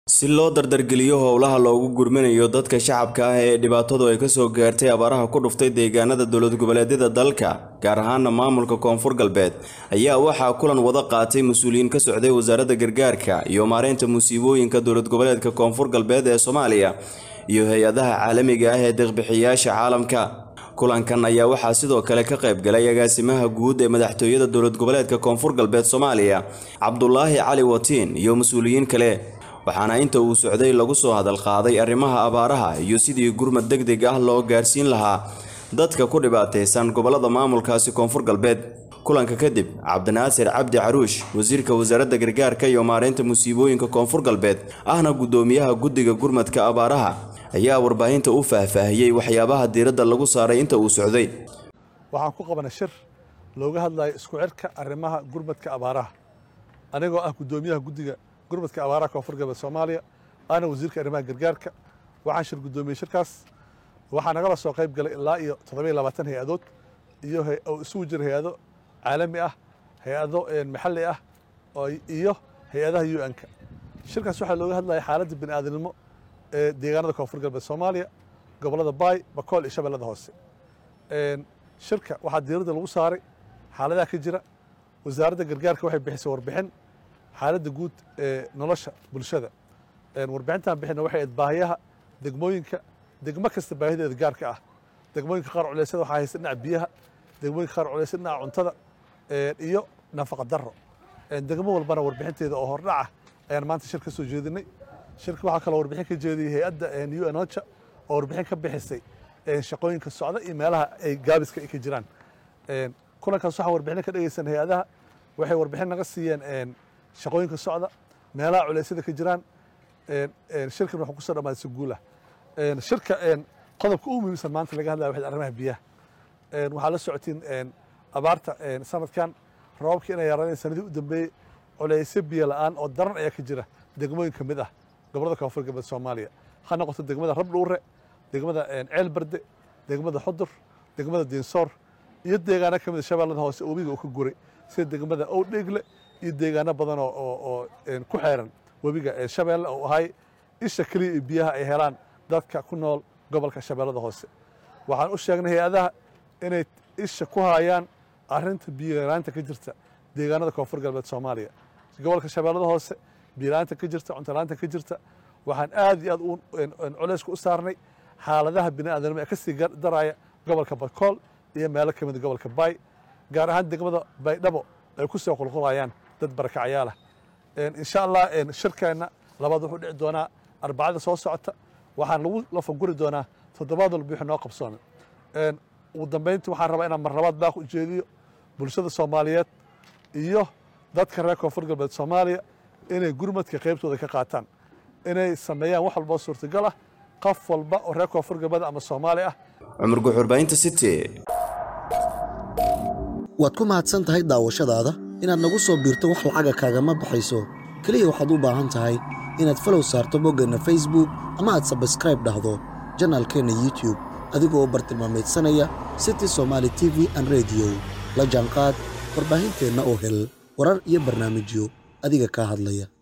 si loo dardargeliyo howlaha loogu gurminayo dadka shacabka ah ee dhibaatadu ay kasoo gaartay abaaraha ku dhuftay deegaanada dowlad goboleedyada dalka gaar ahaana maamulka koonfur galbeed ayaa waxaa kulan wada qaatay mas-uuliyiin ka socday wasaaradda gargaarka iyo maareynta musiibooyinka dowlad goboleedka koonfur galbeed ee soomaaliya iyo hay-adaha caalamiga ah ee deeqbixiyayaasha caalamka kulankan ayaa waxaa sidoo kale ka qayb galay agaasimaha guud ee madaxtooyada dowlad goboleedka koonfur galbeed soomaaliya cabdulaahi cali watiin iyo mas-uuliyiin kale waxaana inta uu socday lagu soo hadal qaaday arrimaha abaaraha iyo sidii gurmad deg deg ah loo gaarsiin lahaa dadka ku dhibaataysan gobollada maamulkaasi koonfur galbeed kulanka kadib cabdinaasir cabdi caruush wasiirka wasaaradda gargaarka iyo maareynta musiibooyinka koonfur galbeed ahna guddoomiyaha guddiga gurmadka abaaraha ayaa warbaahinta u faahfaahiyey waxyaabaha diiradda lagu saaray inta uu socday waxaan ku qabanay shir looga hadlayo isku cirka arrimaha gurmadka abaaraha anigoo ah guddoomiyaha guddiga gurmadka abaaraha koonfur galbeed soomaaliya ana wasiirka arrimaha gargaarka waxaan shir guddoomiyey shirkaas waxaa nagala soo qayb galay ilaa iyo toddobiyo labaatan hay-adood iyo oo isugu jira hay-ado caalami ah hay-ado maxalli ah iyo hay-adaha u n-ka shirkaas waxaa looga hadlaya xaaladda bini aadamnimo ee deegaanada koonfur galbeed soomaaliya gobollada baay bakool iyo shabeellada hoose shirka waxaa diiradda lagu saaray xaaladaha ka jira wasaaradda gargaarka waxay bixisay warbixin xaaladda guud ee nolosha bulshada warbixintan bixina waxay ayd baahiyaha degmooyinka degmo kasta baahideeda gaarka ah degmooyinka qaar culeysyada waxaa haysta dhinaca biyaha degmooyinka qaar culeysa dhinaca cuntada iyo nafaqa darro degmo walbana warbixinteeda oo hordhaca ayaan maanta shir ka soo jeedinay shirka waxaa kaloo warbixin ka jeediyey hay-adda u n ocha oo warbixin ka bixisay shaqooyinka socda iyo meelaha ay gaabiska ay ka jiraan kulankaas waxaan warbixin ka dhegeysan hay-adaha waxay warbixin naga siiyeen shaqooyinka socda meelaha culeysyada ka jiraan shirkan wuxuu kusoo dhamaaday si guulah shirka qodobka ugu muhiimsan maanta laga hadlaya waxay arrimaha biyaha waxaa la socotiin abaarta sanadkan roobabkii inay yaraadeen sanadii u dambeeyey culeysyo biyo la-aan oo daran ayaa ka jira degmooyin ka mid ah gobollada koonfur galbeed soomaaliya ha noqoto degmada rabdhuure degmada ceel barde degmada xudur degmada diinsoor iyo deegaano ka mida shabeellada hoose webiga uu ka guray sida degmada owdheegle iyo deegaano badan oo ku xeeran webiga shabeelle oo ahay isha keliya iyo biyaha ay helaan dadka ku nool gobolka shabeellada hoose waxaan u sheegnay hay-adaha inay isha ku hayaan arrinta biyolaanta ka jirta deegaanada koonfur galbeed soomaaliya gobolka shabeellada hoose biyolaanta ka jirta cuntolaanta ka jirta waxaan aad iyo aad culeysku u saarnay xaaladaha bini aadamnimo ee ka sii daraya gobolka bakool iyo meelo ka mida gobolka baay gaar ahaan degmada baydhabo ay ku soo qulqulayaan dad barakacayaalah insha allah shirkeenna labaad wuxuu dhici doonaa arbacada soo socota waxaan lagu lafaguri doonaa toddobaad walba wixii noo qabsoomay ugu dambayntii waxaan rabaa inaan marlabaad baaq u jeediyo bulshada soomaaliyeed iyo dadka reer koonfur galbeed soomaaliya inay gurmadka qaybtooda ka qaataan inay sameeyaan wax walboo suurtagal ah qof walba oo reer koonfur galbeed ama soomaali ah cumar guxurbaahinta city waad ku mahadsan tahay daawashadaada inaad nagu soo biirto wax lacaga kaagama baxayso keliya waxaad u baahan tahay inaad falow saarto boggeenna facebook ama aad sabskraib dhahdo janaalkeenna youtube adigoo bartilmaamaydsanaya city somaali t v an rediyo la jaanqaad warbaahinteenna oo hel warar iyo barnaamijyo adiga kaa hadlaya